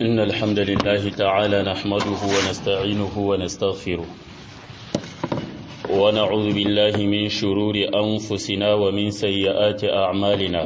إن الحمد لله تعالى نحمده ونستعينه ونستغفره ونعوذ بالله من شرور أنفسنا ومن سيئات أعمالنا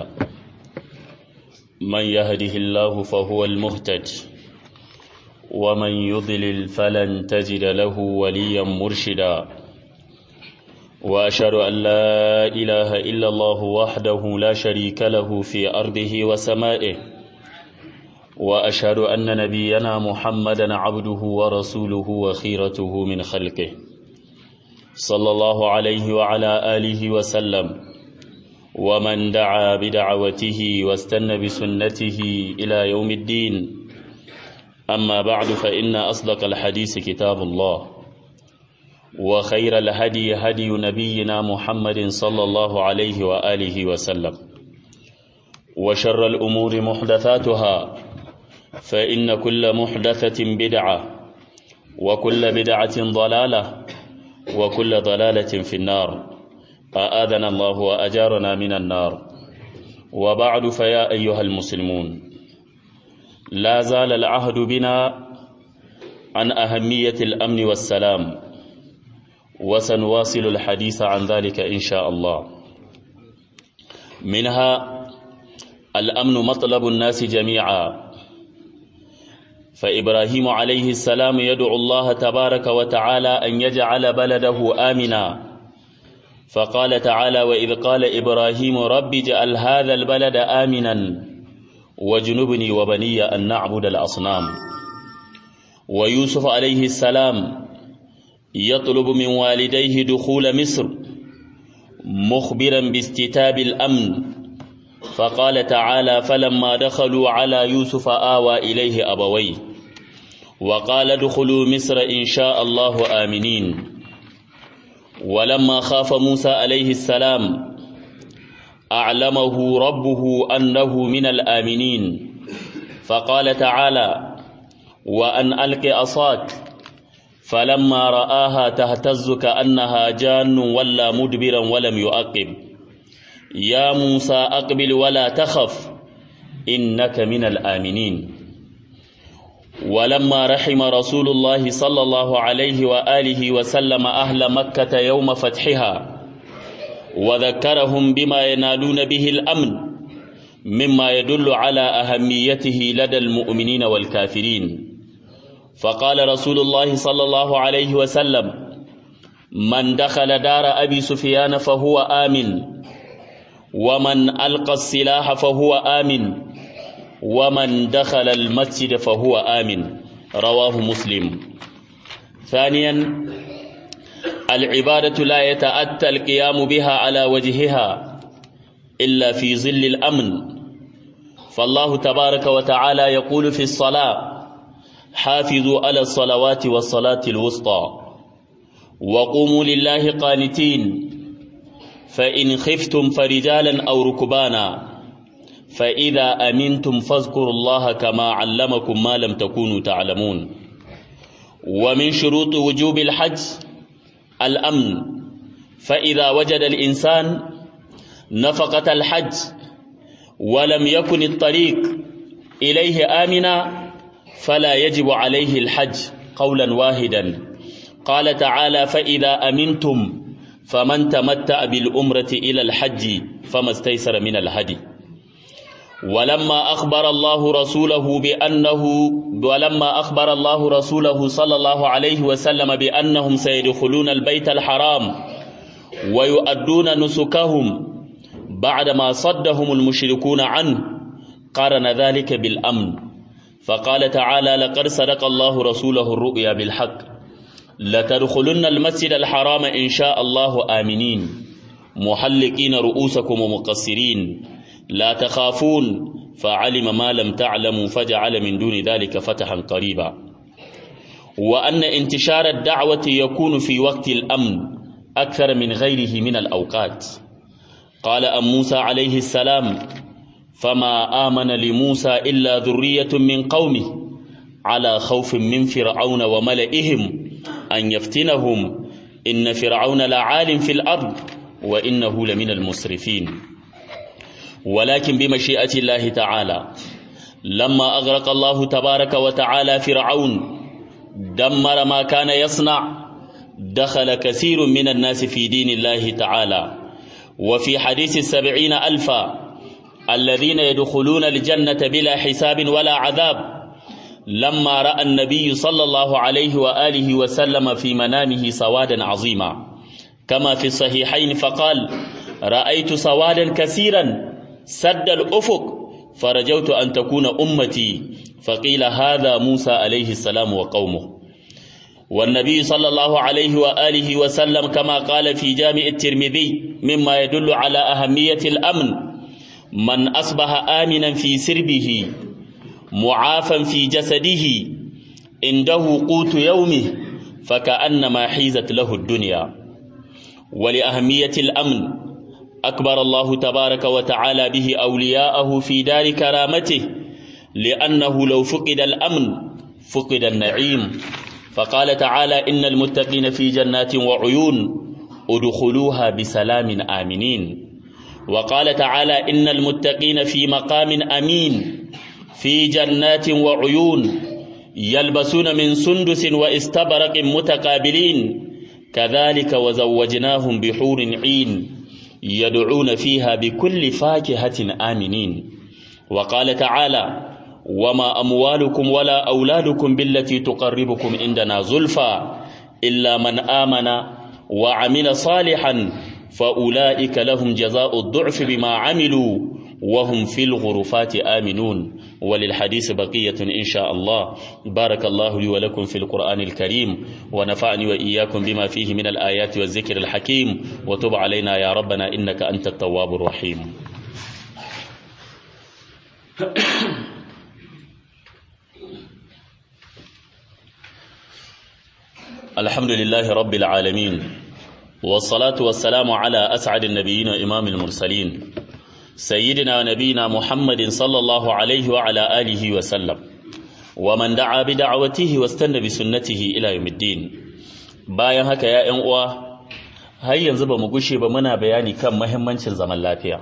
من يهده الله فهو المهتد ومن يضلل فلن تجد له وليا مرشدا وأشهد أن لا إله إلا الله وحده لا شريك له في أرضه وسمائه وأشهد أن نبينا محمدا عبده ورسوله وخيرته من خلقه صلى الله عليه وعلى آله وسلم ومن دعا بدعوته واستنى بسنته إلى يوم الدين أما بعد فإن أصدق الحديث كتاب الله وخير الهدي هدي نبينا محمد صلى الله عليه وآله وسلم وشر الأمور محدثاتها فإن كل محدثة بدعة وكل بدعة ضلالة وكل ضلالة في النار أآذنا الله وأجارنا من النار وبعد فيا أيها المسلمون لا زال العهد بنا عن أهمية الأمن والسلام وسنواصل الحديث عن ذلك إن شاء الله منها الأمن مطلب الناس جميعا فإبراهيم عليه السلام يدعو الله تبارك وتعالى أن يجعل بلده آمنا فقال تعالى وإذ قال إبراهيم رب اجعل هذا البلد آمنا وجنبني وبني أن نعبد الأصنام ويوسف عليه السلام يطلب من والديه دخول مصر مخبرا باستتاب الأمن فقال تعالى فلما دخلوا على يوسف آوى إليه أبويه وقال ادخلوا مصر إن شاء الله آمنين ولما خاف موسى عليه السلام أعلمه ربه أنه من الآمنين فقال تعالى وأن ألق أصاك فلما رآها تهتز كأنها جان ولا مدبرا ولم يؤقب يا موسى أقبل ولا تخف إنك من الآمنين ولما رحم رسول الله صلى الله عليه وآله وسلم أهل مكة يوم فتحها وذكرهم بما ينالون به الأمن مما يدل على أهميته لدى المؤمنين والكافرين فقال رسول الله صلى الله عليه وسلم من دخل دار أبي سفيان فهو آمن ومن ألقى السلاح فهو آمن ومن دخل المسجد فهو آمن رواه مسلم ثانيا العبادة لا يتأتى القيام بها على وجهها إلا في ظل الأمن فالله تبارك وتعالى يقول في الصلاة حافظوا على الصلوات والصلاة الوسطى وقوموا لله قانتين فإن خفتم فرجالا أو ركبانا فإذا أمنتم فاذكروا الله كما علمكم ما لم تكونوا تعلمون ومن شروط وجوب الحج الأمن فإذا وجد الإنسان نفقة الحج ولم يكن الطريق إليه آمنا فلا يجب عليه الحج قولا واحدا قال تعالى فإذا أمنتم فمن تمتع بالأمرة إلى الحج فما استيسر من الهدي ولما أخبر الله رسوله بأنه ولما أخبر الله رسوله صلى الله عليه وسلم بأنهم سيدخلون البيت الحرام ويؤدون نسكهم بعدما صدهم المشركون عنه قارن ذلك بالأمن فقال تعالى لقد صدق الله رسوله الرؤيا بالحق لتدخلن المسجد الحرام إن شاء الله آمنين محلقين رؤوسكم ومقصرين لا تخافون فعلم ما لم تعلموا فجعل من دون ذلك فتحا قريبا وأن انتشار الدعوة يكون في وقت الأمن أكثر من غيره من الأوقات قال أم موسى عليه السلام فما آمن لموسى إلا ذرية من قومه على خوف من فرعون وملئهم أن يفتنهم إن فرعون لعال في الأرض وإنه لمن المسرفين ولكن بمشيئة الله تعالى لما أغرق الله تبارك وتعالى فرعون دمر ما كان يصنع دخل كثير من الناس في دين الله تعالى وفي حديث السبعين ألفا الذين يدخلون الجنة بلا حساب ولا عذاب لما رأى النبي صلى الله عليه وآله وسلم في منامه سوادا عظيما كما في الصحيحين فقال رأيت سوادا كثيرا سد الأفق فرجوت أن تكون أمتي فقيل هذا موسى عليه السلام وقومه والنبي صلى الله عليه وآله وسلم كما قال في جامع الترمذي مما يدل على أهمية الأمن من أصبح آمنا في سربه معافا في جسده عنده قوت يومه فكأنما حيزت له الدنيا ولأهمية الأمن أكبر الله تبارك وتعالى به أولياءه في دار كرامته لأنه لو فقد الأمن فقد النعيم فقال تعالى إن المتقين في جنات وعيون ادخلوها بسلام آمنين وقال تعالى إن المتقين في مقام أمين في جنات وعيون يلبسون من سندس واستبرق متقابلين كذلك وزوجناهم بحور عين يدعون فيها بكل فاكهة آمنين وقال تعالى وما أموالكم ولا أولادكم بالتي تقربكم عندنا زلفى إلا من آمن وعمل صالحا فأولئك لهم جزاء الضعف بما عملوا وهم في الغرفات آمنون وللحديث بقية إن شاء الله بارك الله لي ولكم في القرآن الكريم ونفعني وإياكم بما فيه من الآيات والذكر الحكيم وتب علينا يا ربنا إنك أنت التواب الرحيم الحمد لله رب العالمين والصلاة والسلام على أسعد النبيين وإمام المرسلين سيدنا ونبينا محمد صلى الله عليه وعلى آله وسلم ومن دعا بدعوته واستنى بسنته إلى يوم الدين bayan haka ya ƴan uwa har yanzu ba mu gushe ba muna bayani kan mahimmancin zaman lafiya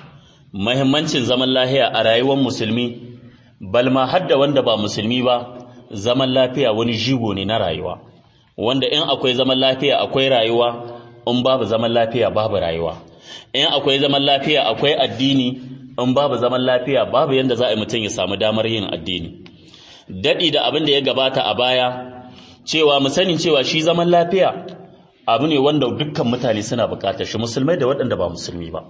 mahimmancin zaman lafiya a rayuwar musulmi balma har da wanda ba musulmi ba zaman lafiya wani jigo ne na rayuwa wanda in akwai zaman lafiya akwai rayuwa in babu zaman lafiya babu rayuwa in akwai zaman lafiya akwai addini in babu zaman lafiya babu yanda za a yi mutum ya samu damar yin addini daɗi da abin da ya gabata a baya cewa mu sani cewa shi zaman lafiya abu ne wanda dukkan mutane suna buƙatar shi musulmai da waɗanda ba musulmi ba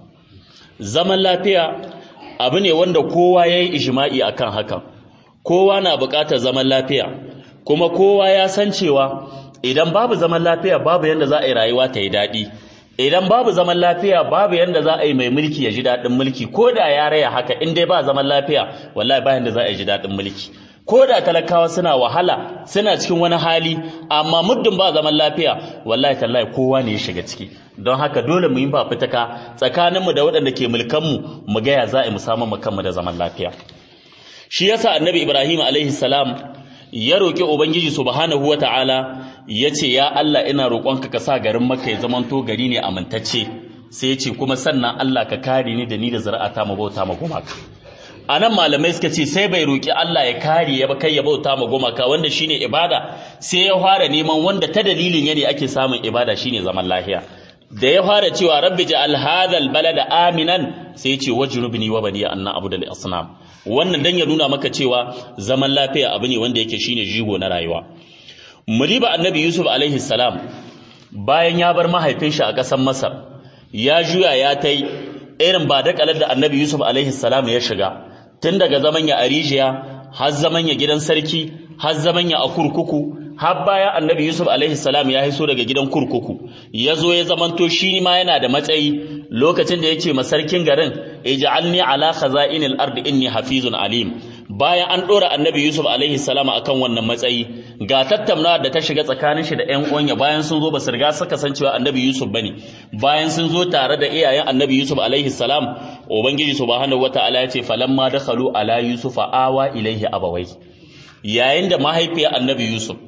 zaman lafiya abu ne wanda kowa ya yi ijma'i akan hakan kowa na buƙatar zaman lafiya kuma kowa ya san cewa idan babu zaman lafiya babu yanda za a yi rayuwa ta yi daɗi idan babu zaman lafiya babu yanda za a yi mai mulki ya ji daɗin mulki ko da ya raya haka in dai ba zaman lafiya wallahi ba yanda za a yi ji daɗin mulki ko da talakawa suna wahala suna cikin wani hali amma muddin ba zaman lafiya wallahi tallahi kowa ne ya shiga ciki don haka dole mu yi ba fitaka tsakaninmu da waɗanda ke mulkanmu mu ga ya za a yi mu samu mu kanmu da zaman lafiya shi yasa annabi ibrahim alaihi salam ya roƙi ubangiji subhanahu wata'ala ya ce ya Allah ina roƙonka ka sa garin Makka ya zamanto gari ne amintacce sai ya ce kuma sannan Allah ka kare ni da ni da zuri'ata mu bauta ma gumaka anan malamai suka ce sai bai roƙi Allah ya kare ya ba kai ya bauta ma gumaka wanda shine ibada sai ya fara neman wanda ta dalilin ya ne ake samun ibada shine zaman lafiya da ya fara cewa rabbi ja'al hadhal balada aminan sai ya ce wajrubni wa bani an na'budu al asnam wannan dan ya nuna maka cewa zaman lafiya abu ne wanda yake shine jigo na rayuwa muliba annabi yusuf alaihi salam bayan ya bar mahaifin shi a ƙasar masar ya juya ya tai irin ba da kalar da annabi yusuf alaihi salam ya shiga tun daga zaman ya arijiya har zaman ya gidan sarki har zaman ya a kurkuku har baya annabi yusuf alaihi salam ya hiso daga gidan kurkuku ya zo ya zamanto shi ma yana da matsayi lokacin da ya ce masarkin garin ij'alni ala khaza'inil ardi inni hafizun alim bayan an dora annabi yusuf alaihi salam akan wannan matsayi ga tattaunawa da ta shiga tsakanin shi da ƴan uwanya bayan sun zo ba su riga suka san cewa annabi yusuf bane bayan sun zo tare da iyayen annabi yusuf alaihi salam ubangiji subhanahu wataala ya ce falamma dakhalu ala yusufa awa ilaihi abawai yayin da mahaifiyar annabi yusuf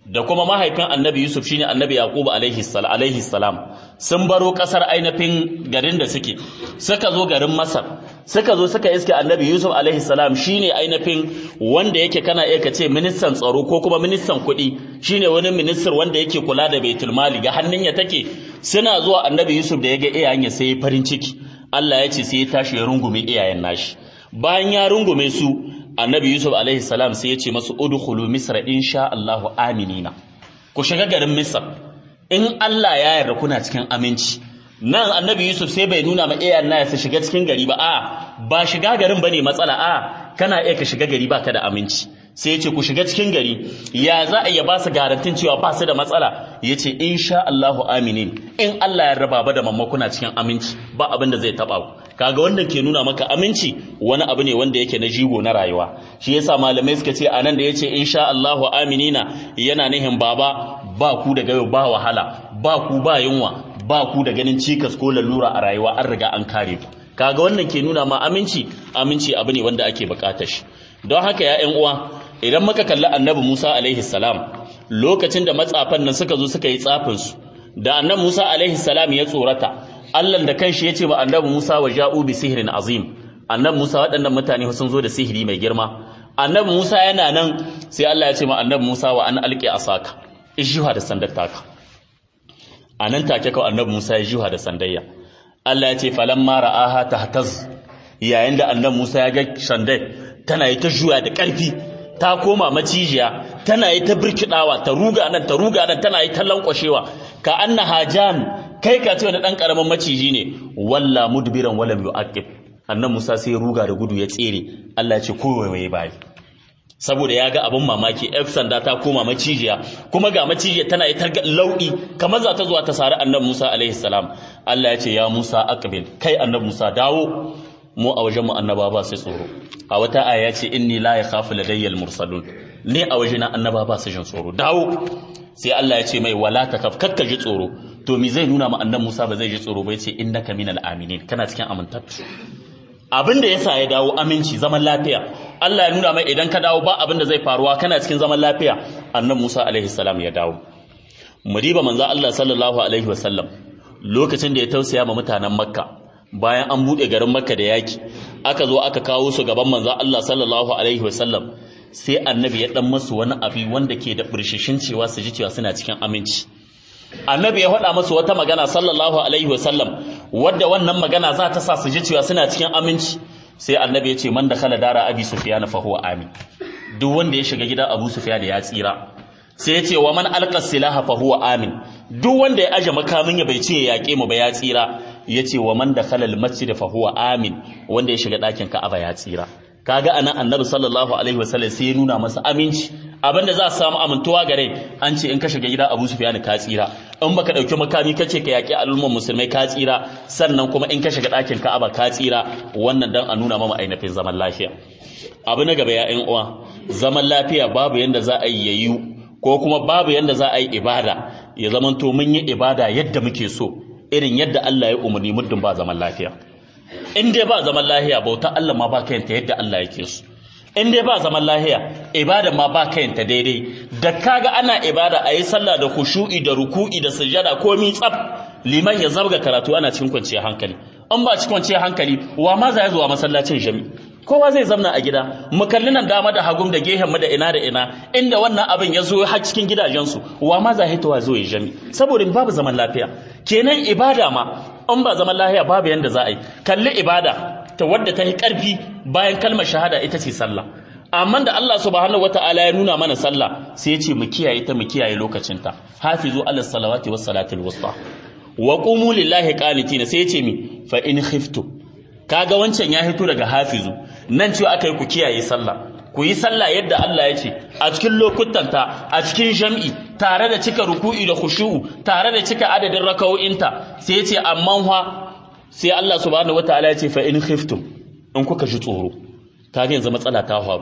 da kuma mahaifin annabi Yusuf shine annabi Yaqub alaihi salam sun baro kasar ainihin garin da suke suka zo garin Masar suka zo suka iske annabi Yusuf alaihi salam shine ainihin wanda yake kana iya kace ministan tsaro ko kuma ministan kuɗi shine wani minister wanda yake kula da baitul mali ga hannun ya take suna zuwa annabi Yusuf da ya ga iyayen ya sai farin ciki Allah ya ce sai ya tashi ya rungume iyayen nashi bayan ya rungume su annabi yusuf alaihi salam sai ya ce masu udkhulu misra insha Allahu aminina ku shiga garin misr in Allah ya yarda kuna cikin aminci nan annabi yusuf sai bai nuna ma iyayen naya su shiga cikin gari ba a ba shiga garin bane matsala a kana iya ka shiga gari baka da aminci sai ya ce ku shiga cikin gari ya za a iya ba su garantin cewa ba su da matsala ya ce insha Allahu aminin in Allah ya raba ba da mamma kuna cikin aminci ba abin da zai taba ku kaga wannan ke nuna maka aminci wani abu ne wanda yake na jigo na rayuwa shi yasa malamai suka ce anan da yace insha Allahu aminina yana nihin baba ba ku da gayo ba wahala ba ku ba yunwa ba ku da ganin cikas ko lalura a rayuwa an riga an kare ku kaga wannan ke nuna ma aminci aminci abu ne wanda ake bukatar shi don haka ya ƴan uwa idan muka kalli annabi Musa alaihi salam lokacin da matsafan nan suka zo suka yi tsafin su da annabi Musa alaihi salam ya tsorata Allah da kanshi ya ce wa annabi Musa wa ja'u bi sihrin azim annabi Musa waɗannan mutane sun zo da sihiri mai girma annabi Musa yana nan sai Allah ya ce ma annabi Musa wa an alqi asaka ishuha da sandar taka anan take kawai annabi Musa ya juha da sandayya Allah ya ce falamma ra'aha tahtaz yayin da annabi Musa ya ga sandai tana yi ta juya da ƙarfi ta koma macijiya tana yi ta birkidawa ta ruga nan ta ruga nan tana yi ta lankwashewa ka annaha jan kai ka ce wani dan karamin maciji ne walla mudbiran walam yu'aqib annabi Musa sai ruga da gudu ya tsere Allah ya ce kowaye bai saboda ya ga abin mamaki F sanda ta koma macijiya kuma ga macijiya tana yi ta lauɗi kamar za ta zuwa ta sari annabi Musa alaihi salam Allah ya ce ya Musa aqbil kai annabi Musa dawo mu a wajen mu annaba ba sai tsoro a wata aya ya ce inni la yakhafu ladayyal mursalun ne a wajena annaba ba su jin tsoro dawo sai Allah ya ce mai wala takaf kakka ji tsoro to me zai nuna ma annabi Musa ba zai ji tsoro ba yace innaka minal aminin kana cikin amintattu abin da yasa ya dawo aminci zaman lafiya Allah ya nuna mai idan ka dawo ba abin da zai faruwa kana cikin zaman lafiya annabi Musa alaihi salam ya dawo mudiba manzo Allah sallallahu alaihi wasallam lokacin da ya tausaya ma mutanen Makka bayan an bude garin Makka da yaki aka zo aka kawo su gaban manzo Allah sallallahu alaihi wasallam sai annabi ya dan masu wani abi wanda ke da burshishin cewa su ji cewa suna cikin aminci annabi ya faɗa masu wata magana sallallahu alaihi wasallam wadda wannan magana za ta sa su ji cewa suna cikin aminci sai annabi ya ce man da kala dara abi sufyan fa huwa amin duk wanda ya shiga gidan abu sufyan ya tsira sai ya ce wa man alqa silaha fa huwa amin duk wanda ya aje makamin ya bai ce ya yaƙe mu ba ya tsira ya ce wa man da kala masjid fa huwa amin wanda ya shiga ɗakin ka'aba ya tsira kaga anan annabi sallallahu alaihi wasallam sai ya nuna masa aminci abinda za su samu amintuwa gare an ce in ka shiga gida Abu Sufyan ka tsira in baka dauki makami kace ka yaki al'umman musulmai ka tsira sannan kuma in ka shiga ɗakin Ka'aba ka tsira wannan dan a nuna mama ainihin zaman lafiya abu na gaba ya ƴan uwa zaman lafiya babu yanda za a yi yayu ko kuma babu yanda za a yi ibada ya zamanto mun yi ibada yadda muke so irin yadda Allah ya umarni muddin ba zaman lafiya in dai ba zaman lahiya bauta Allah ma ba kayanta yadda Allah yake so in dai ba zaman lahiya ibada ma ba kayanta daidai da kaga ana ibada a yi sallah da khushu'i da ruku'i da sujada komi tsaf liman ya zabga karatu ana cikin kwanciyar hankali in ba cikin kwanciyar hankali wa ma za ya zuwa masallacin jami kowa zai zamna a gida mu kalli nan dama da hagum da gehen mu da ina da ina inda wannan abin ya zo har cikin gidajensu wa ma za ya hitowa zo ya jami saboda babu zaman lafiya kenan ibada ma in ba zaman lahiya babu yanda za a yi kalli ibada ta wadda ta yi ƙarfi bayan kalmar shahada ita ce sallah amma da Allah subhanahu wata'ala ya nuna mana sallah sai ya ce mu kiyaye ta mu kiyaye lokacinta hafizu ala salawati was salatil wusta wa qumu lillahi qanitina sai ya ce mi fa in khiftu kaga wancan ya hito daga hafizu nan cewa aka yi ku kiyaye sallah ku yi sallah yadda Allah ya ce a cikin lokutanta a cikin jam'i tare da cika ruku'i da khushu'u tare da cika adadin raka'o'inta sai ya ce amma fa sai Allah subhanahu wataala ya ce fa in khiftum in kuka ji tsoro kaga yanzu matsala ta faru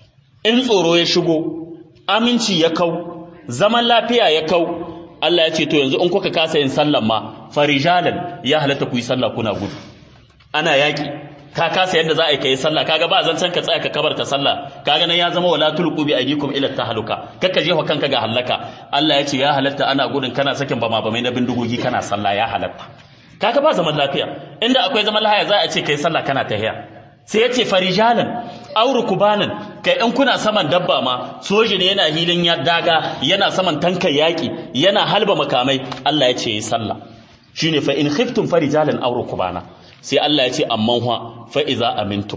in tsoro ya shigo aminci ya kau zaman lafiya ya kau Allah ya ce to yanzu in kuka kasa yin sallan ma farijalan ya halatta ku yi sallah kuna gudu ana yaki ka kasa yadda za a yi kai sallah kaga ba zan ka tsaya ka kabarta sallah kaga nan ya zama wala tulqu bi aydikum ila tahluka kakka jefa kanka ga halaka Allah ya ce ya halatta ana gudun kana sakin bama bamai na bindigogi kana sallah ya halatta kaga ba zaman lafiya inda akwai zaman lafiya za a ce kai sallah kana tahiya sai ya ce farijalan auru kubanan kai in kuna saman dabba ma soji ne yana hilin ya daga yana saman tankan yaki yana halba makamai Allah ya ce yi sallah shine fa in khiftum farijalan auru kubana sai Allah ya ce amman huwa fa iza amintum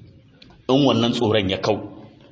in wannan tsoron ya kau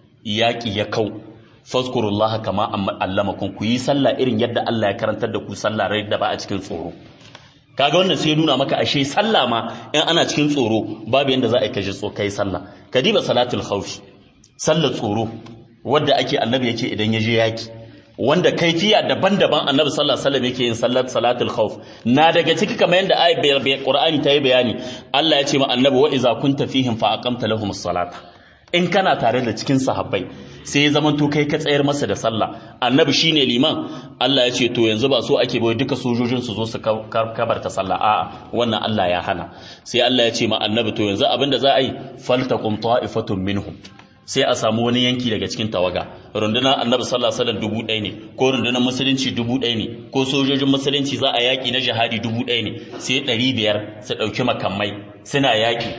yaki ya kau fazkurullaha kama allamakum ku yi sallah irin yadda Allah ya karantar da ku sallah rai da ba a cikin tsoro kaga wannan sai nuna maka ashe sallah ma in ana cikin tsoro babu yanda za a yi kaje tso kai sallah kadiba salatul khawfi sallar tsoro wadda ake annabi yake idan ya je yaki wanda kaifiya daban-daban annabi sallallahu alaihi wasallam yake yin sallar salatul khawf na daga ciki kamar yanda ayat qur'ani ta yi bayani Allah ya ce ma annabi wa iza kunta fihim fa aqamta lahumus salata in kana tare da cikin sahabbai sai ya zamanto kai ka tsayar masa da sallah annabi shine liman Allah ya ce to yanzu ba so ake bai duka sojojin su zo su kabarta sallah a'a wannan Allah ya hana sai Allah ya ce ma annabi to yanzu abinda za a yi faltaqum ta'ifatun minhum sai a samu wani yanki daga cikin tawaga rundunar annabi sallallahu alaihi wasallam dubu ɗaya ne ko rundunar musulunci dubu ɗaya ne ko sojojin musulunci za a yaƙi na jihadi dubu ɗaya ne sai ɗari biyar su ɗauki makamai suna yaƙi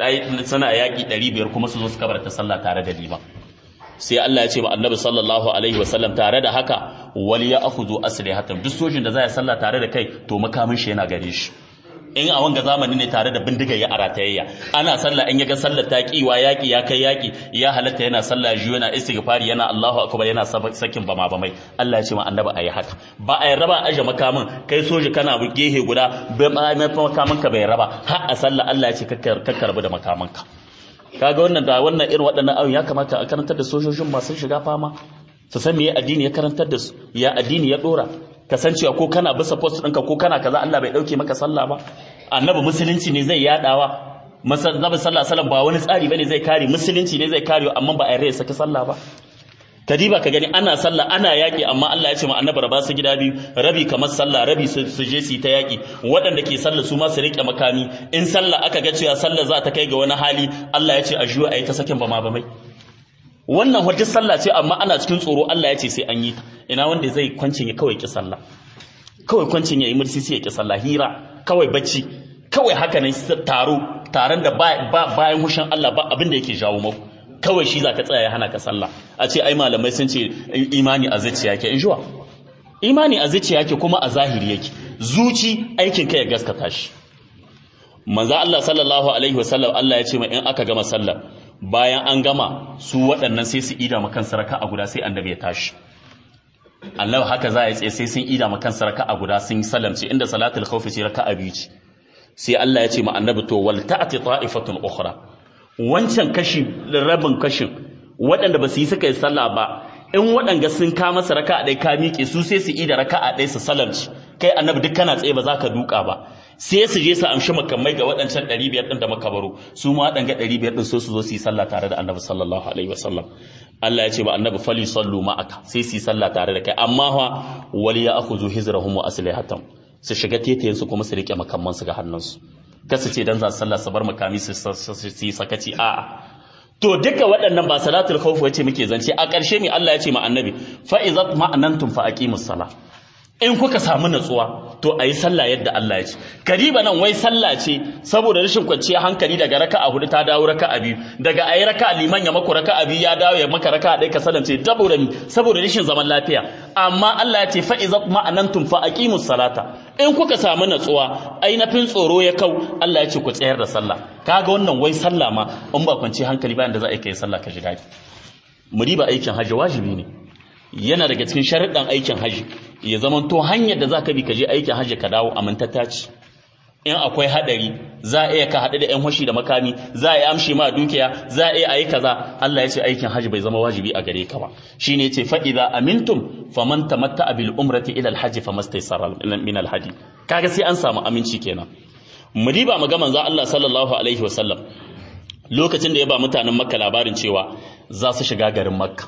suna yaƙi ɗari biyar kuma su zo su kabarta sallah tare da liman sai Allah ya ce ma annabi sallallahu alaihi wasallam tare da haka wal ya akhudhu aslihatan duk sojin da za ya sallah tare da kai to makamin shi yana gare shi in a wanga zamani ne tare da bindiga ya aratayayya ana sallah in yaga sallar ta kiwa yaki ya kai yaki ya halatta yana sallah jiyo yana istighfari yana Allahu akbar yana sakin bama bamai Allah ya ce ma annabi ayi haka ba a raba aje makamin kai soji kana gehe guda bai makamin ka bai raba har a sallah Allah ya ce kakkarbu da makamin ka kaga wannan da wannan irin waɗannan ayoyi ya kamata a karantar da sojojin masu shiga fama su san me addini ya karantar da su ya addini ya dora kasancewa ko kana bisa post ɗinka ko kana kaza Allah bai ɗauke maka sallah ba annabi musulunci ne zai yadawa annabi sallallahu alaihi ba wani tsari bane zai kare musulunci ne zai kare amma ba a yarda ya saki sallah ba kadiba ka gani ana sallah ana yaki amma Allah ya ce ma annabi raba su gida biyu rabi kamar sallah rabi su je su ta yaki waɗanda ke sallah su ma su rike makami in sallah aka ga cewa sallah za ta kai ga wani hali Allah ya ce a juya ayi ta sakin ba ma ba mai wannan hujjar sallah ce amma ana cikin tsoro Allah ya ce sai an yi ta ina wanda zai kwancin ya kawai ki sallah kawai kwancin ya yi mursisi ya ki sallah hira kawai bacci kawai haka ne taro taron da bayan hushin Allah ba abin da yake jawo maku kawai shi za ka tsaya ya hana ka sallah a ce ai malamai sun ce imani a zuciya yake in juwa imani a zuciya yake kuma a zahiri yake zuci aikin ka ya gaskata shi manzo Allah sallallahu alaihi wasallam Allah ya ce ma in aka gama sallah bayan an gama su waɗannan sai su ida makan saraka a guda sai annabi ya tashi Allah haka za ya tsaye sai sun ida makan saraka a guda sun salamce inda salatul khawfi ce raka'a biyu ce sai Allah ya ce ma annabi to wal ta'ati ta'ifatun ukhra wancan kashi rabin kashin waɗanda ba su yi suka yi sallah ba in waɗanda sun kama su raka'a ɗaya ka miƙe su sai su ida raka'a ɗaya su salamci kai annabi duk kana tsaye ba za ka duka ba sai su je su amshi makamai ga waɗancan ɗari biyar ɗin da muka baro su ma waɗanga ɗari biyar ɗin so su zo su yi sallah tare da annabi sallallahu alaihi wasallam Allah ya ce ba annabi fali sallu ma'aka sai su yi sallah tare da kai amma fa wali ya akhudhu hizrahum wa aslihatam su shiga tetayen su kuma su rike makamman su ga hannunsu kasu ce dan za su sallah su bar makami su yi sakaci a'a to duka waɗannan ba salatul khawf wace muke zance a ƙarshe ne Allah ya ce ma annabi fa izat ma'anantum fa aqimus salah in kuka samu natsuwa to a yi sallah yadda Allah ya ce kariba nan wai sallah ce saboda rashin kwanciyar hankali daga raka'a hudu ta dawo raka'a biyu daga ayi raka'a liman ya maku raka'a biyu ya dawo ya maka raka'a ɗaya ka salance saboda saboda rashin zaman lafiya amma Allah ya ce fa iza ma'anantum fa aqimus salata in kuka samu natsuwa ainihin tsoro ya kau Allah ya ce ku tsayar da sallah kaga wannan wai sallah ma in ba kwanciyar hankali bayan da za a yi kai sallah ka ji daɗi mu riba aikin hajji wajibi ne yana daga cikin sharuɗan aikin hajji ya zama to hanyar da za ka bi ka je aikin hajji ka dawo amintatta ce in akwai haɗari za a iya ka haɗu da 'yan hoshi da makami za a yi amshi ma dukiya za a iya a yi kaza Allah ya ce aikin hajji bai zama wajibi a gare ka ba shi ne ce fa'iza amintum faman tamatta bil umrati ila alhaji famastaysara min alhadi kaga sai an samu aminci kenan mu diba mu ga manzo Allah sallallahu alaihi wasallam lokacin da ya ba mutanen makka labarin cewa za su shiga garin makka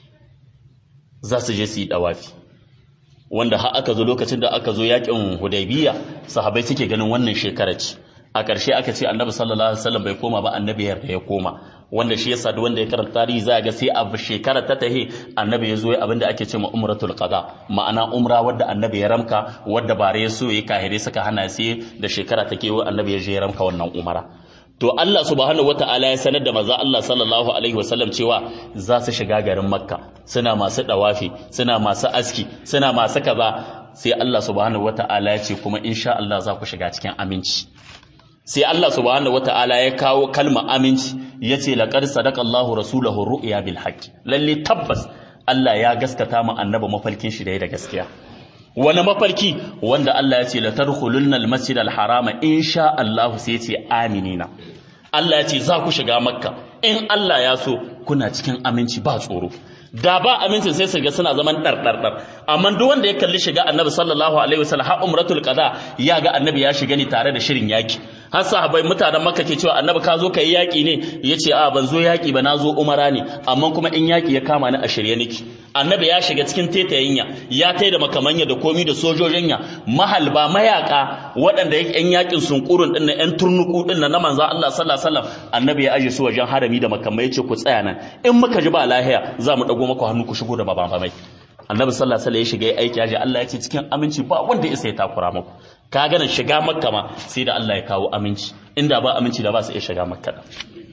za su je su yi dawafi wanda har aka zo lokacin da aka zo yakin hudaybiya sahabbai suke ganin wannan shekara ce a ƙarshe aka ce annabi sallallahu alaihi wasallam bai koma ba annabi yarda ya koma wanda shi yasa duk wanda ya karanta tarihi za ga sai a shekara ta tahi annabi ya zo ya abinda ake ce ma umratul qada ma'ana umra wadda annabi ya ramka wadda bare ya so ya kahire suka hana sai da shekara ta kewa annabi ya je ya ramka wannan umara to Allah subhanahu wata'ala ya sanar da maza Allah sallallahu alaihi wasallam cewa za su shiga garin makka suna masu dawafi suna masu aski suna masu kaza sai Allah subhanahu wata'ala ya ce kuma insha Allah za ku shiga cikin aminci sai Allah subhanahu wata'ala ya kawo kalma aminci ya ce laqad sadaqa Allahu rasulahu ru'ya bil haqqi lalle tabbas Allah ya gaskata mu annabi mafalkin shi da gaskiya wani mafarki wanda Allah ya ce la tadkhulunna al masjid al harama insha Allah sai ya ce aminina Allah ya ce za ku shiga makka in Allah ya so kuna cikin aminci ba tsoro da ba amincin sai su ga suna zaman ɗarɗarɗar amma duk wanda ya kalli shiga annabi sallallahu alaihi wasallam har umratul qada ya ga annabi ya shiga ni tare da shirin yaki har sahabbai mutanen makka ke cewa annabi ka zo kai yaki ne yace a ban zo yaki ba na zo umara ne amma kuma in yaki ya kama ni a shirye niki annabi ya shiga cikin tetayinya ya tai da makamanya da komi da sojojinya mahalba mayaka waɗanda yan yakin sunkurun din nan yan turnuku din nan na manzo Allah sallallahu alaihi wasallam annabi ya aje su wajen harami da makamai yace ku tsaya nan in muka ji ba lahiya za mu dago maku hannu ku shigo da babamai annabi sallallahu alaihi wasallam ya shiga aiki ya ji Allah ya ce cikin aminci ba wanda ya sai takura muku ka ganin shiga makka ma sai da Allah ya kawo aminci inda ba aminci da ba su iya shiga makka da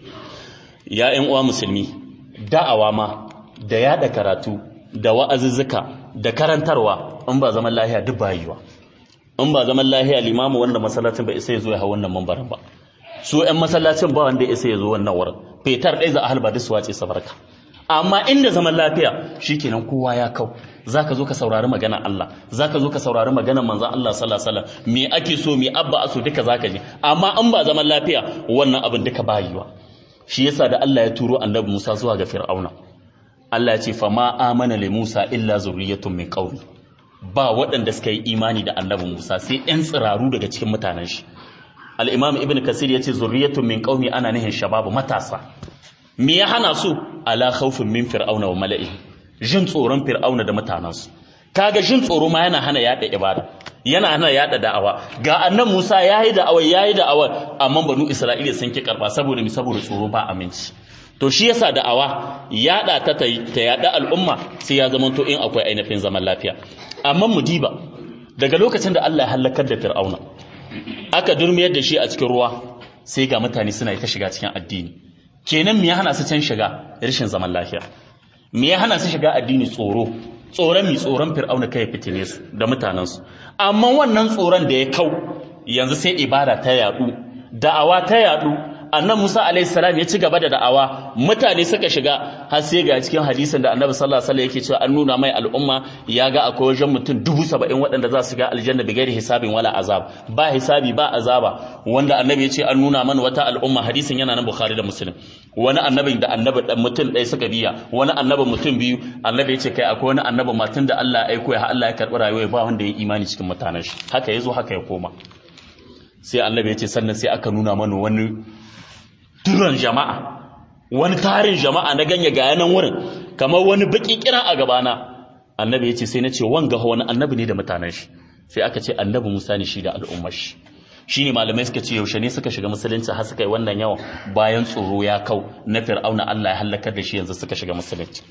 ya ƴan uwa musulmi da'awa ma da yada karatu da wa'azuzzuka da karantarwa in ba zaman lahiya duk ba yiwa in ba zaman lahiya limamu wanda masallacin ba isa ya zo ya hau wannan mambarin ba su ƴan masallacin ba wanda ya isa ya zo wannan wurin fetar ɗaya za a halba duk su wace sabarka amma inda zaman lafiya shikenan kowa ya kau zaka zo ka saurari magana Allah zaka zo ka saurari maganar manzon Allah sallallahu alaihi wasallam me ake so me abba aso duka zaka ji amma in ba zaman lafiya wannan abin duka ba yiwa shi yasa da Allah ya turo annabi Musa zuwa ga Fir'auna Allah ya ce fa ma amana li Musa illa zurriyatun min qaumi ba waɗanda suka yi imani da annabi Musa sai ɗan tsiraru daga cikin mutanen shi al-Imam Ibn Kasir ya ce zurriyatun min qaumi ana nihin shababu matasa me ya hana su ala khawfin min fir'auna wa mala'i jin tsoron fir'auna da mutanansu kaga jin tsoro ma yana hana yada ibada yana hana yada da'awa ga annan Musa yayi da'awa yayi da'awa amma banu Isra'ila sun ki karba saboda mi saboda tsoro ba aminci to shi yasa da'awa yada ta ta yada al'umma sai ya zama to in akwai ainihin zaman lafiya amma mu diba daga lokacin da Allah ya halakar da fir'auna aka durmiyar da shi a cikin ruwa sai ga mutane suna ta shiga cikin addini kenan me ya hana su can shiga rashin zaman lafiya me ya hana su shiga addini tsoro tsoron mi tsoron fir'auna kai fitine su da mutanensu amma wannan tsoron da ya kau yanzu sai ibada ta yadu da'awa ta yadu annan Musa alaihi salam ya ci gaba da da'awa mutane suka shiga har sai ga cikin hadisin da Annabi sallallahu alaihi wasallam yake cewa an nuna mai al'umma ya ga akwai wajen mutum dubu saba'in waɗanda za su ga aljanna bi gairi hisabin wala azab ba hisabi ba azaba wanda Annabi ya ce an nuna mana wata al'umma hadisin yana nan Bukhari da Muslim wani annabin da annabi dan mutum ɗaya suka biya wani annabi mutum biyu annabi ya ce kai akwai wani annabi matun da Allah ya aiko ya Allah ya karɓi rayuwa ba wanda ya imani cikin mutanen shi haka yazo haka ya koma sai annabi ya ce sannan sai aka nuna mana wani turan jama'a wani tarin jama'a na ganye ga yanan wurin kamar wani baki kiran a gabana annabi ya ce sai na ce wanga wani annabi ne da mutanen shi sai aka ce annabi Musa ne shi da al'ummar shi shine malamai suka ce yaushe ne suka shiga musulunci har suka yi wannan yawan bayan tsoro ya kau na fir'auna Allah ya halakar da shi yanzu suka shiga musulunci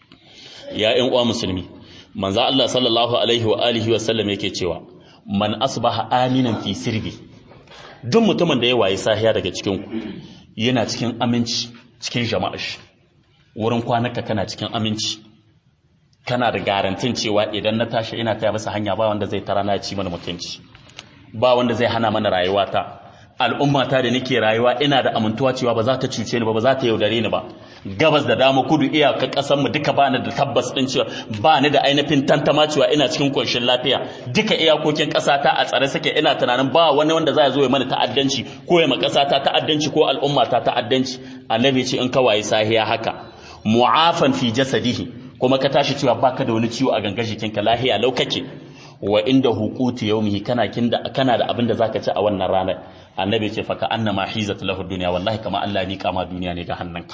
ya ƴan uwa musulmi manzo Allah sallallahu alaihi wa alihi wa sallam yake cewa man asbaha aminan fi sirbi duk mutumin da ya waye sahiya daga cikin ku yana cikin aminci cikin jama'a shi wurin kwanaka kana cikin aminci kana da garantin cewa idan na tashi ina taya masa hanya ba wanda zai tara na ci mana mutunci ba wanda zai hana mana rayuwata al'ummata da nake rayuwa ina da amintuwa cewa ba za ta cuce ni ba ba za ta yaudare ni ba gabas da dama kudu iyaka kasar mu duka bani da tabbas din cewa ba ni da ainihin tantama cewa ina cikin konshin lafiya duka iyakokin ƙasa ta a tsare suke ina tunanin ba wani wanda za ya zo ya mana ta'addanci ko ya ma ƙasa ta ta'addanci ko al'umma ta ta'addanci annabi ce in ka waye sahiya haka mu'afan fi jasadihi kuma ka tashi cewa baka da wani ciwo a gangar jikinka lahiya lau kake wa inda hukuti yaumihi kana kinda kana da abin da zaka ci a wannan ranar annabi ce fa ka annama hizat lahu dunya wallahi kama Allah ni kama duniya ne ga hannunka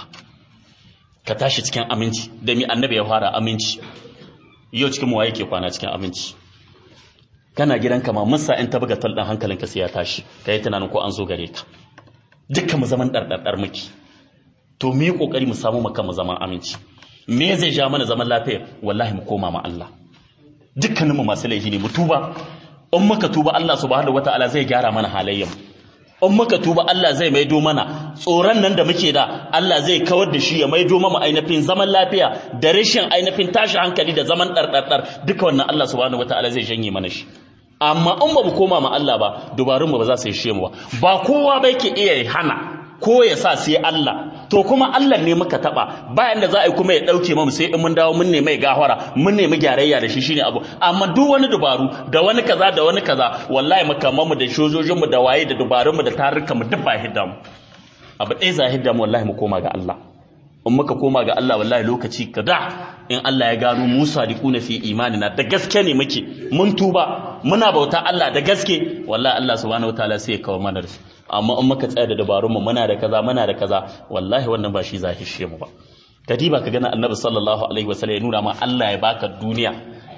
ka tashi cikin aminci da mi annabi ya fara aminci yau cikin mu waye ke kwana cikin aminci kana gidanka ma musa in ta buga tal ɗin hankalinka sai ya tashi ka yi tunanin ko an zo gare ka dukkan mu zaman ɗarɗarɗar muke to mu yi ƙoƙari mu samu maka mu zaman aminci me zai ja mana zaman lafiya wallahi mu koma ma Allah dukkaninmu masu laifi ne mu tuba in muka tuba Allah subhanahu wataala zai gyara mana halayyar in muka tuba Allah zai maido mana tsoron nan da muke da Allah zai kawar da shi ya maido mana ainihin zaman lafiya da rashin ainihin tashi hankali da zaman ɗarɗarɗar duka wannan Allah subhanahu wataala zai janye mana shi amma in ba mu koma ma Allah ba dubarun ba za su yi mu ba ba kowa ba yake iya hana ko ya sa sai Allah to kuma Allah ne muka taba bayan da za a yi kuma ya dauke mu sai in mun dawo mun nemi gahara mun nemi gyarayya da shi shine abu amma duk wani dubaru da wani kaza da wani kaza wallahi makaman mu da shojojin mu da waye da dubarun mu da tarurruka mu duk ba hidda mu abu ɗaya za hidda mu wallahi mu koma ga Allah in muka koma ga Allah wallahi lokaci kada in Allah ya gano Musa da kuna fi imanina da gaske ne muke mun tuba muna bauta Allah da gaske wallahi Allah subhanahu wataala sai ya kawo mana da amma in muka tsaya da dabarun mu muna da kaza muna da kaza wallahi wannan ba shi zahishe mu ba kadiba ka gana annabi sallallahu alaihi wasallam ya nuna ma Allah ya baka duniya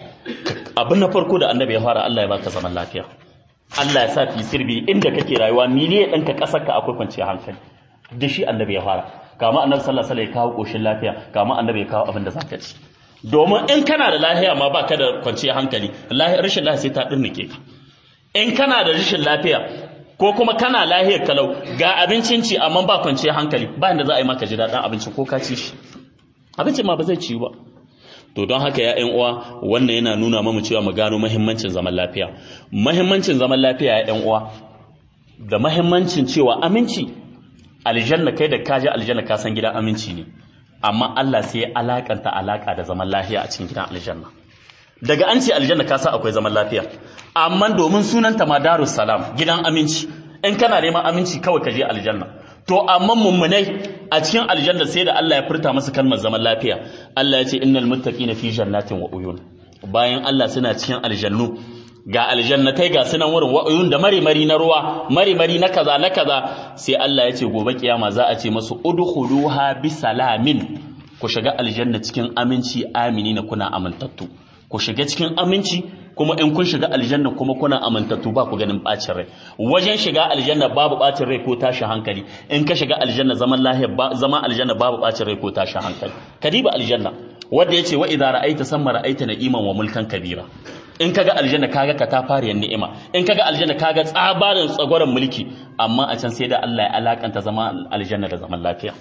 abin na farko da annabi ya fara Allah ya baka zaman lafiya Allah ya sa fi sirbi inda kake rayuwa ni ne ɗanka ƙasar ka akwai kwanciyar hankali da shi annabi ya fara kama annabi sallallahu alaihi wasallam ya kawo koshin lafiya kama annabi ya kawo abin da zaka ci domin in kana da lafiya ma baka da kwanciyar hankali rashin lafiya sai ta dinnike ka in kana da rashin lafiya ko kuma kana lahiyar kalau ga abincin ci amma ba kwanciyar hankali ba inda za a yi maka ji daɗin abincin ko ka ci shi abincin ma ba zai ci ba to don haka ya ƴan uwa wannan yana nuna mamu cewa mu gano muhimmancin zaman lafiya muhimmancin zaman lafiya ya ƴan uwa da muhimmancin cewa aminci aljanna kai da ka je aljanna ka san gidan aminci ne amma Allah sai ya alakanta alaka da zaman lafiya a cikin gidan aljanna daga an ce aljanna ka sa akwai zaman lafiya amma domin sunanta ma darus salam gidan aminci in kana neman aminci kawai ka je aljanna to amma mummunai a cikin aljanna sai da Allah ya furta masa kalmar zaman lafiya Allah ya ce innal muttaqina fi jannatin wa uyun bayan Allah suna cikin aljannu ga aljannatai ga sunan wurin wa'uyun da mari-mari na ruwa mari-mari na kaza na kaza sai Allah ya ce gobe kiyama za a ce masu udkhuluha bi salamin ku shiga aljanna cikin aminci amini na kuna amintattu ku shiga cikin aminci kuma in kun shiga aljanna kuma kuna amintattu ba ku ganin bacin rai wajen shiga aljanna babu bacin rai ko tashin hankali in ka shiga aljanna zaman lahiya zama aljanna babu bacin rai ko tashin hankali kadiba aljanna wanda yace wa idza ra'aita samma ra'aita na'iman wa mulkan kabira in kaga aljanna kaga katafariyar ni'ima in kaga aljanna kaga tsabarin tsagoran mulki amma a can sai da Allah ya alakanta zama aljanna da zaman lafiya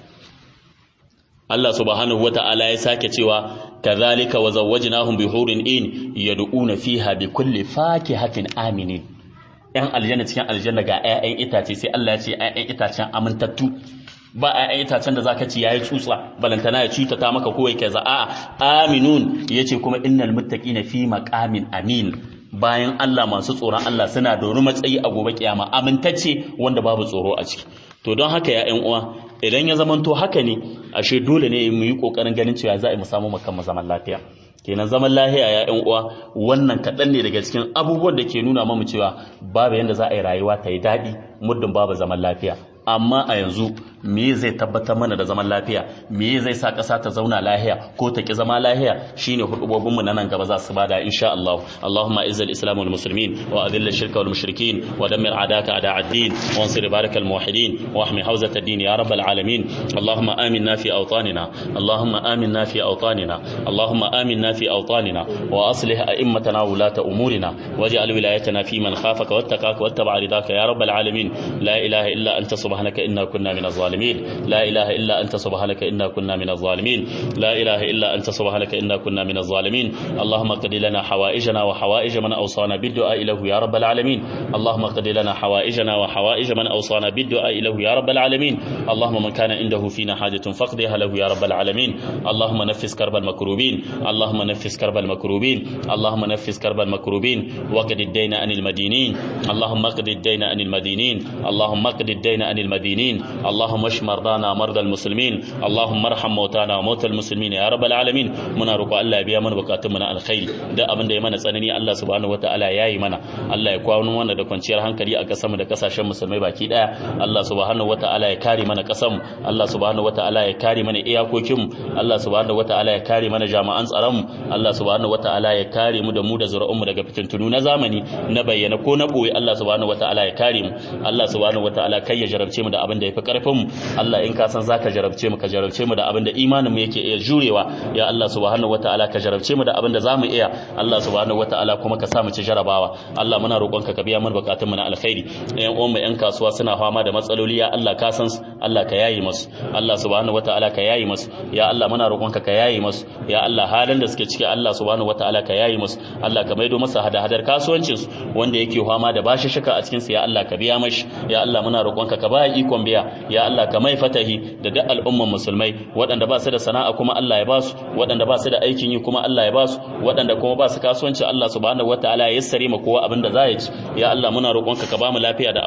Allah subhanahu wata'ala ya sake cewa kadhalika wa zawwajnahum bi hurin in yad'una fiha bi kulli fakihatin aminin yan aljanna cikin aljanna ga 'ya'yan itace sai Allah ya ce 'ya'yan itacen amintattu ba 'ya'yan itacen da zaka ci yayi tsutsa balantana ya cutata maka ko yake za a aminun yace kuma innal muttaqina fi maqamin amin bayan Allah masu tsoron Allah suna da wani matsayi a gobe kiyama amintacce wanda babu tsoro a ciki to don haka ya ƴan uwa idan ya zamanto haka ne ashe dole ne mu yi kokarin ganin cewa za a mu samu makan zaman lafiya kenan zaman lafiya ya ƴan uwa wannan kaɗan ne daga cikin abubuwan da ke nuna mamu cewa babu yanda za a yi rayuwa ta yi daɗi muddin babu zaman lafiya amma a yanzu me zai tabbatar mana da zaman lafiya me zai sa ƙasa ta zauna lahiya ko ta ki zama lahiya shine hudubobin mu na nan gaba za su bada insha Allah Allahumma izz al-islam wal muslimin wa adhill ash-shirka wal mushrikin wa dammir a'daka a'da ad-din wa ansur barakal muwahhidin wa ahmi hawzat ad-din ya rabbal alamin Allahumma aminna fi awtanina Allahumma aminna fi awtanina Allahumma aminna fi awtanina wa aslih a'immatana wa ulata umurina waj'al wilayatana fi man khafaka wattaqaka wattaba ridaka ya rabbal alamin la ilaha illa anta سبحانك إنا كنا من الظالمين لا إله إلا أنت سبحانك إنا كنا من الظالمين لا إله إلا أنت سبحانك إنا كنا من الظالمين اللهم قد لنا حوائجنا وحوائج من أوصانا بالدعاء له يا رب العالمين اللهم قد لنا حوائجنا وحوائج من أوصانا بالدعاء له يا رب العالمين اللهم من كان عنده فينا حاجة فقضيها له يا رب العالمين اللهم نفس كرب المكروبين اللهم نفس كرب المكروبين اللهم نفس كرب المكروبين وقد الدين عن المدينين اللهم قد الدين عن المدينين اللهم قد الدين عن المدينين اللهم اللهم اشف مرضانا ومرضى المسلمين اللهم ارحم موتانا وموتى المسلمين يا رب العالمين muna roƙo Allah ya biya mana bukatun mu na alkhairi da abin da ya mana tsanani Allah subhanahu wataala ya yi mana Allah ya kwawo mana da kwanciyar hankali a kasar mu da kasashen musulmai baki daya Allah subhanahu wataala ya kare mana kasar mu Allah subhanahu wataala ya kare mana iyakokin mu Allah subhanahu wataala ya kare mana jami'an tsaron mu Allah subhanahu wataala ya kare mu da mu da zuri'un mu daga fitintunu na zamani na bayyana ko na boye Allah subhanahu wataala ya kare mu Allah subhanahu wataala kai ya jarabce mu da abin da yafi karfin mu Allah in ka san zaka jarabce mu ka jarabce mu da abin da imanin mu yake iya jurewa ya Allah subhanahu wataala ka jarabce mu da abin da zamu iya Allah subhanahu wataala kuma ka sa mu ci jarabawa Allah muna roƙonka ka biya mana bukatun mu na alkhairi ɗayan uwan mu ƴan kasuwa suna fama da matsaloli ya Allah ka san Allah ka yayi musu Allah subhanahu wataala ka yayi musu ya Allah muna roƙonka ka yayi musu ya Allah halin da suke ciki Allah subhanahu wataala ka yayi musu Allah ka maido masa hada-hadar kasuwancin su wanda yake fama da bashi shika a cikin su ya Allah ka biya mashi ya Allah muna roƙonka ka ba ikon biya ya Allah ka mai fatahi da duk al'umman musulmai waɗanda ba su da sana'a kuma Allah ya ba su waɗanda ba su da aikin yi kuma Allah ya ba su waɗanda kuma ba su kasuwanci Allah subhanahu wataala ya yassare ma kowa abin da za ya ci ya Allah muna roƙonka ka ba mu lafiya da